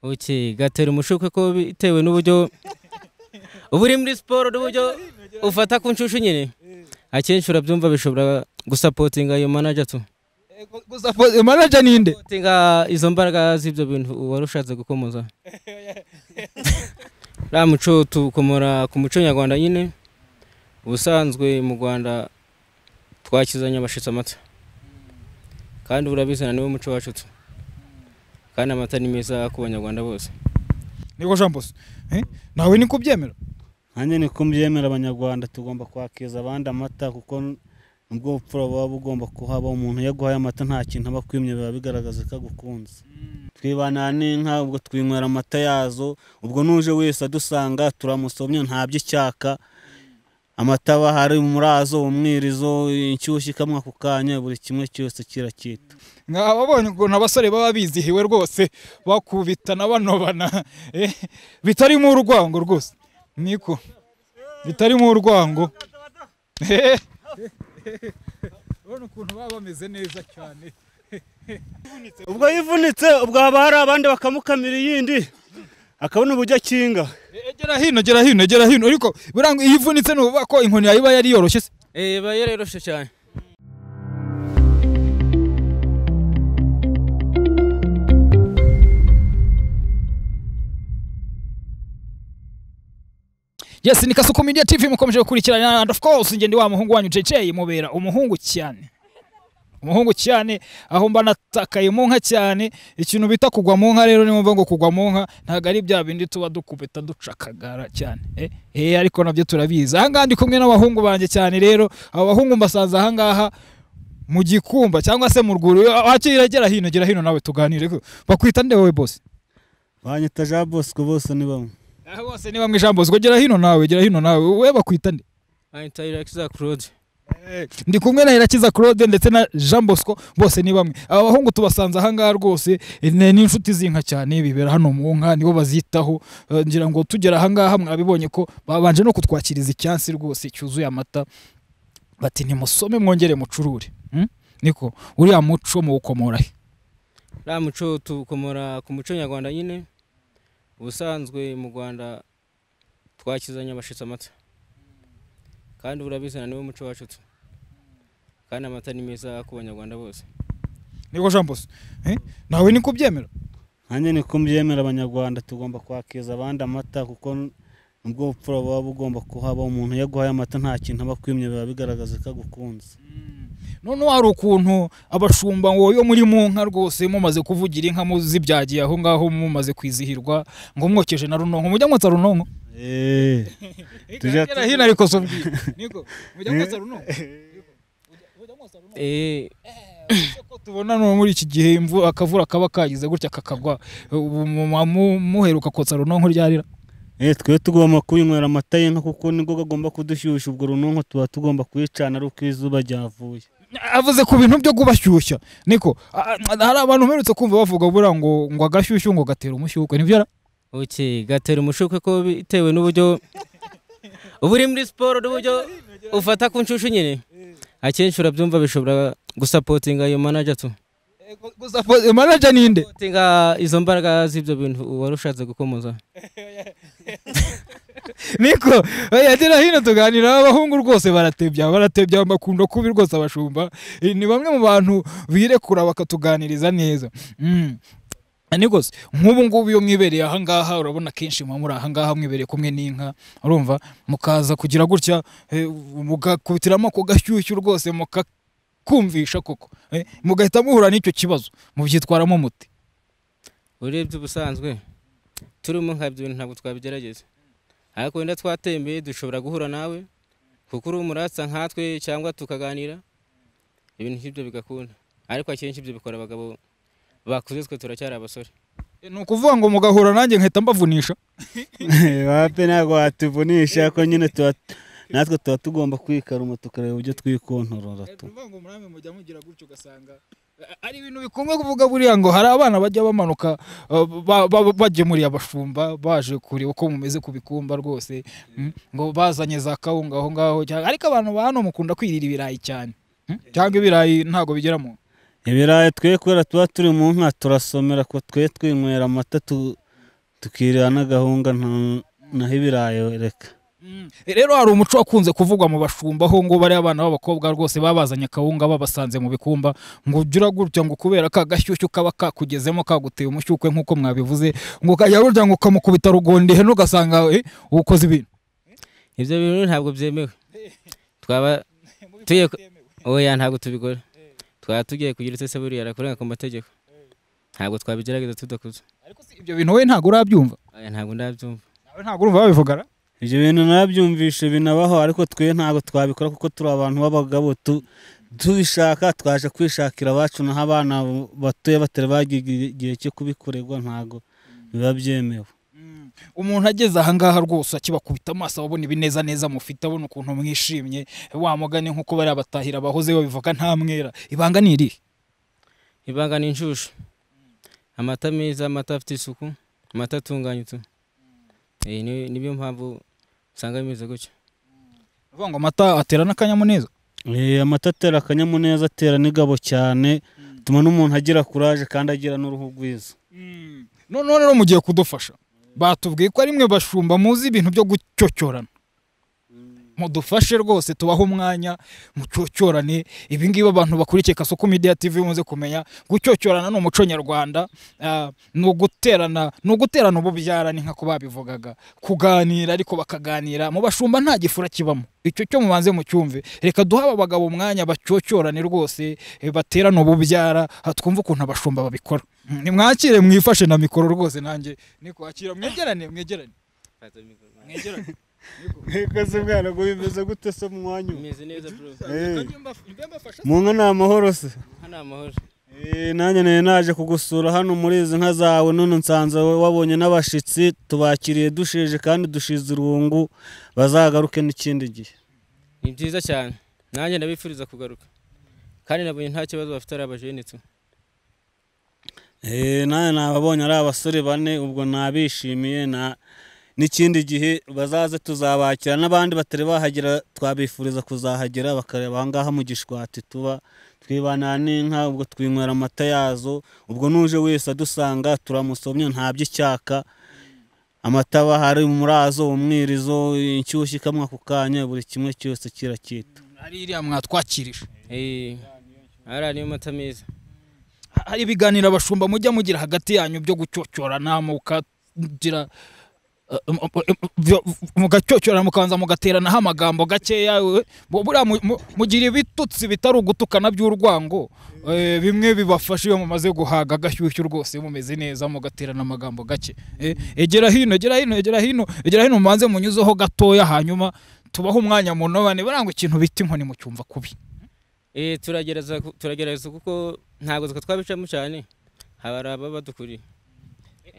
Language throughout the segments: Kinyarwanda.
Oke, gatera umushukwe ko bitewe n'uburyo uba uri muri siporo n'uburyo ufata ku nshushu nyine akenshi urabyumva bishobora gusapotinga ayo manager tu gusa po- manager ninde tinga izo mbaraga z'ibyo bintu wari ushatse gukomoza uriya muco tukomora ku muco nyarwanda nyine ubusanzwe mu rwanda twakizanye abashitsi amata kandi urabizana niwo muco wacu tu kandi amata ni meza ku banyarwanda bose niko jean bosco Eh? nawe niko ubyemera nanjye ni ko mbyemera abanyarwanda tugomba kwakiriza abandi amata kuko nubwo ubupfura buba bugomba kuhaba umuntu iyo aguhaye amata nta kintu aba akwimye biba bigaragaza ko agukunze twibana n'inka ubwo twinywera amata yazo ubwo n'uje wese adusanga turamusomye ntaby'icyaka amata aba hari umurazo umwirizo inshyushyu ikamwa ku kanya buri kimwe cyose kirakita nkababonye ukuntu abasore baba bizihiwe rwose bakubitana banobana eh, bitarimo urwango rwose niko bitarimo urwango Eh. urabona ukuntu baba bameze neza cyane ubwo yivunitse ubwo haba hari abandi bakamukamira iyindi akabona uburyo akinga Eh, gera hino gera hino gera hino ariko buranga iyo ivunitse ni ukuvuga ko inkoni yawe iba yari yoroshye se iba yaroroshye cyane yes ni kasuku media tv mukomeje gukurikirana and of course njye ndi wa muhungu wanyu jj mubera umuhungu cyane umuhungu cyane aho mba natakaye mu nka cyane ikintu bita kugwa mu nka rero nimumva ngo kugwa mu nka ntabwo ari bya bindi tuba dukubita duca akagara cyane eh, eh ariko nabyo turabizi ahangaha ndi kumwe n'abahungu banjye cyane rero abo bahungu mbasanze ahangaha mu gikumba cyangwa se mu rwuri wakira gera hino gera hino nawe tuganire bakwita nde wowe bose banyita jean bosco bose ni bamwe Ah, bose ni bamwe ijambo zwo gera hino nawe gera hino nawe wowe bakwita nde ahita irakiza claude ndi kumwe na irakiza claude ndetse na jean bosco bose ni bamwe aba bahungu tubasanze ahangaha rwose eh, ni ni inshuti z'inka cyane bibera hano mu nka nibo bazitaho Eh, ngira ngo tugera ahangaha mwabibonye ko babanje no kutwakiriza icyansi rwose cyuzuye amata bati nimusome mwongere mucurure Hmm? niko uriya muco muwukomora he uriya muco tukomora ku muco nyarwanda nyine ubusanzwe mu rwanda twakizanye abashitsi amata kandi urabizana niwo muco wacu tu kandi amata ni meza ku banyarwanda bose niko jean bosco Eh? nawe niko ubyemera nanjye ni ko mbyemera abanyarwanda tugomba kwakiriza abandi amata kuko nubwo ubupfura buba bugomba kuhaba umuntu iyo aguhaye amata nta kintu aba akwimye biba bigaragaza ko agukunze noneho hari ukuntu abashumba ngo yo muri mu nka rwose mumaze kuvugira inka muzibyagiye aho ngaho mumaze kwizihirwa ngo mwokeje na runonko mujya mwotsa runonko Eh, Tujya- Gera hino ariko so mbwira. Niko, mujya mwotsa runonko Mujya mwotsa runonko? eh Ese ko tubona no muri iki gihe imvu akavura kaba kagize gutya kakagwa ubu mu- mu- muheruka kotsa runonko ryarira eh, twe tugomba kwinywera amata y'inka kuko nibwo agomba kudushyushya ubwo runonko tuba tugomba kuyicana ari uko izuba ryavuye avuze ku bintu byo kubashyushya niko a- a- hari abantu mperutse kumva bavuga buriya ngo ngo agashyushyu ngo gatera umushyukwe nibyo yari- oke gatera umushukwe ko bitewe n'uburyo uba uri muri siporo n'uburyo ufata ku nshushu nyine akenshi urabyumva bishobora gusapotinga ayo manager tu gusa po- manager ninde tinga izo mbaraga z'ibyo bintu wari ushatse gukomoza niko yagera hino tuganira abahungu rwose baratebya baratebya bakunda kubi rwose abashumba Eh, ni bamwe mu bantu birekura bakatuganiriza neza Mm. niko se nk'ubu ngubu iyo mwibereye ahangaha urabona kenshi muba muri ahangaha mwibereye kumwe n'inka urumva mukaza kugira gutya eh, mugakubitiramo ako gashyushyu rwose mukakumvisha koko Eh, mugahita muhura n'icyo kibazo mubyitwaramo muti urebye ubusanzwe turimo nka ibyo bintu ntabwo twabigerageza ariko wenda twatembeye dushobora guhura nawe kuko uri umuratsa nkatwe cyangwa tukaganira ibintu nk'ibyo bigakunda ariko akenshi ibyo bikora abagabo bakuze twe turacyari abasore Eh, ni ukuvuga ngo mugahura nanjye nkahita mbavunisha bape ntabwo watuvunisha ko nyine tuba natwe tuba tugomba kwikaruma tukareba uburyo twikontorora tu ukuvuga ngo muramwe mujya mugira gutyo ugasanga a- ari ibintu bikunze kuvuga buriya ngo hari abana bajya bamanuka uh, ba- ba- bagemuriye abashumba baje kureba uko mumeze ku bikumba rwose mm, ngo bazanye za kawunga aho ngaho cyangwa- ariko abantu ba hano mukunda kwirira ibirayi cyane mm, cyangwa ibirayi ntabwo bigera mu ibirayi twe kubera tuba turi mu nka turasomera ko twe twinywera amata tu- tukirira n'agahunga nta- naho ibirayi reka Mm. rero hari umuco wakunze kuvugwa mu bashumba aho ngo bariya abana b'abakobwa rwose babazanye akawunga babasanze mu bikumba ngo ujye uragutya ngo kubera ka gashyushyu kaba kakugezemo kaguteye umushyukwe nk'uko mwabivuze ngo ukajya urya ngo ukamukubita rugondi heno ugasanga eh, ukoze ibintu ibyo bintu ntabwo byemewe twaba tugiye ku- oya ntabwo tubikora twaba tugiye kugira ese buriya arakurenga ku mategeko ntabwo twabigerageza tudakuze ariko si ibyo bintu wowe ntabwo urabyumva oya ntabwo ndabyumva nawe ntabwo urumva babivugana ibyo bintu nabyumvishe binabaho ariko twe ntabwo twabikora kuko turi abantu b'abagabo tu- tubishaka twaje kwishakira abacu naho abana batuye batari bagiye igihe cyo kubikorerwa ntabwo biba byemewe umuntu ageze ahangaha rwose akibakubita amaso ababona ibineza neza mufite abona ukuntu mwishimye wa mugani nk'uko bariya batahira abahoze babivuga nta mwera ibanga ni irihe ibanga ni inshushu amata meza amata afite isuku amata atunganyitse Eh, ni- niyo mpamvu usanga bimeze gutyo uvuga ngo amata atera n'akanyamuneza Eh, amata atera akanyamuneza atera n'igabo cyane atuma n'umuntu agira kuraje kandi agira n'uruhu rwiza noneho rero mugiye kudufasha batubwiye ko ari mwe bashumba muzi ibintu byo gucyocyorana mudufashe rwose tubahe umwanya mucyocyorane ibingibi abantu bakurikiye kasoko media tv muze kumenya gucyocyorana ni umuco nyarwanda ah, ni uguterana ni uguterana ububyarane nk'uko babivugaga kuganira ariko bakaganira mu bashumba nta gifura kibamo icyo cyo mubanze mucyumve reka duhe aba bagabo umwanya bacyocyorane rwose eh, baterane ububyara ah, twumve ukuntu abashumba babikora Mm, nimwakire mwifashe na mikoro rwose nanjye ni kwakira mwegerane mwegerane mwegerane mwikoze ubwana ngo bimeze gute se mu mwanya bimeze neza bro mu nka ni amahoro se hano amahoro Eh, nanjye nari naje kugusura hano muri izi nka zawe none nsanze wowe wabonye n'abashyitsi tubakiriye dusheje kandi dushize urungu bazagaruke n'ikindi gihe ni byiza cyane nanjye ndabifuriza kugaruka kandi nabonye nta kibazo bafite ari abajenitse Eh, nanjye nababonye ari abasore bane ubwo nabishimiye na n'ikindi gihe bazaze tuzabakira n'abandi batari bahagera twabifuriza kuzahagera bakareba aha ngaha mu gishwati tuba twibana n'inka ubwo twinywera amata yazo ubwo n'uje wese adusanga turamusomye ntabyo icyaka amata aba hari umurazo umwirizo inshyushyu ikamwa ako kanya buri kimwe cyose kirakita ari iriya mwatwakirije Eh, hariya niyo mata meza Ha- hari ibiganiro abashumba mujya mugira hagati yanyu byo gucyocyorana mukagira eh, mu- mu- byo- mugacyocyorana mukabanza mugateranaho amagambo gakeya eh, bu- buriya mu- mu- mugira ibitutsi bitari ugutukana by'urwango eh, bimwe bibafasha iyo mumaze guhaga agashyushyu rwose mumeze neza mugaterana amagambo gake eh, egera hino egera hino egera hino egera hino mubanze munyuzeho gatoya hanyuma tubahe umwanya munobane barangwa ikintu bita inkoni mu cyumva kubi Eh, turagerageza ku- turagerageza kuko ntabwo twe twabicamo cyane haba hari ababa dukuriye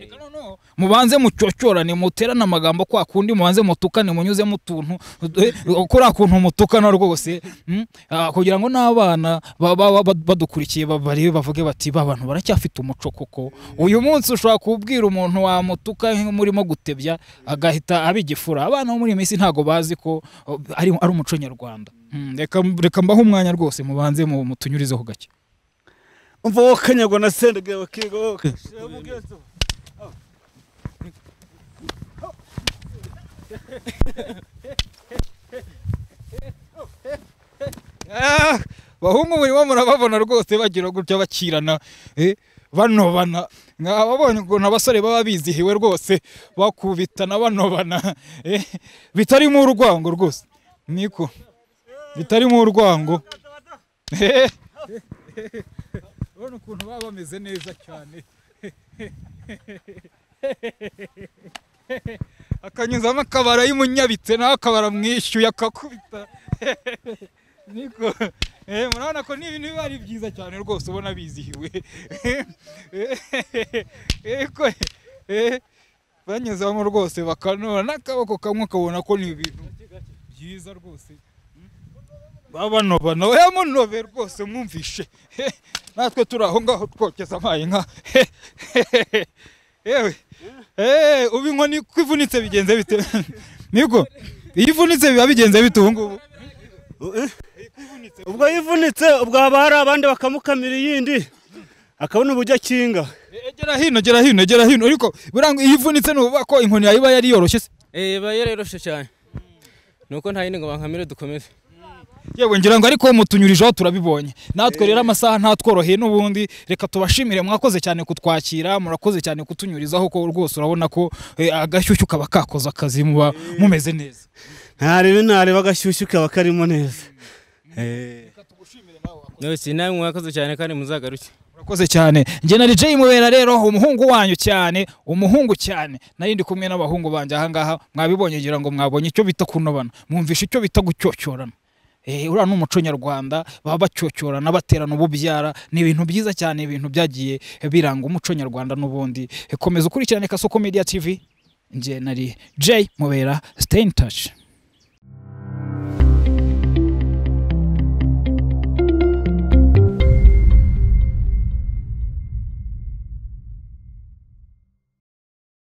Reka noneho mubanze mucocyorane muterane amagambo kwa kundi mubanze mutukane munyuze mu tuntu eh, kuriya kuntu mutukana rwose mm, ah, kugira ngo n'abana ba- ba- ba- ba- badukurikiye ba- barebe bavuge bati ba bantu baracyafite umuco koko uyu munsi ushobora kubwira umuntu wamutuka murimo gutebya agahita aba igifura abana bo muri iyi minsi ntabwo bazi ko oh, ari ari umuco nyarwanda Mm, reka reka mbahe umwanya rwose mubanze mu- mutunyurizeho gake umva wokanyagwa na sendege bakiga Ah, bahungu murimo murababona rwose bagira gutya bakirana eh, banobana nkababonye ukuntu abasore baba bizihiwe rwose bakubitana banobana eh, bitarimo urwango rwose niko bitarimo urwango Eh, urabona ukuntu baba bameze neza cyane akanyuzamo akabara y'umunyabitse nawe akabara mwishyuye akakubita niko eh, murabona ko ni ibintu biba ari byiza cyane rwose ubona bizihiwe eko eh, banyuzamo rwose bakanora n'akaboko kamwe ukabona ko ni ibintu byiza rwose babanobana oya munobe rwose mwumvishe Eh, natwe turi aho ngaho twokeza amaye nka yewe Eh, ubu inkoni ko ivunitse bigenze bite niko iyo ivunitse biba bigenze bite ubu ngubu ubwo yivunitse ubwo haba hari abandi bakamukamira iyindi akabona uburyo akinga E- Gera hino gera hino gera hino ariko buranga iyo ivunitse nuba ko inkoni yawe iba yari yoroshye se iba yaroroshye cyane nuko nta yindi ngo bankamire dukomeze yewe ngira ngo ariko mutunyurijeho turabibonye natwe rero amasaha ntatworoheye n'ubundi reka tubashimire mwakoze cyane kutwakira murakoze cyane kutunyurizaho ko rwose urabona ko eh, agashyushyu kaba kakoze akazi muba mumeze neza ntarebe ntareba agashyushyu kaba karimo neza Eh. nose nawe mwakoze cyane kandi muzagaruke murakoze cyane njye na DJ Mubera rero umuhungu wanyu cyane umuhungu cyane nari ndi kumwe n'abahungu banjye aha ngaha mwabibonye ngira ngo mwabonye icyo bita kunobana mwumvishe icyo bita gucyocyorana Eh, uriya ni umuco nyarwanda baba bacyocyorana baterana ububyara ni ibintu byiza cyane ibintu byagiye biranga umuco nyarwanda n'ubundi Eh, komeza ukurikirane kasoko media tv njye nari J Mubera stay in touch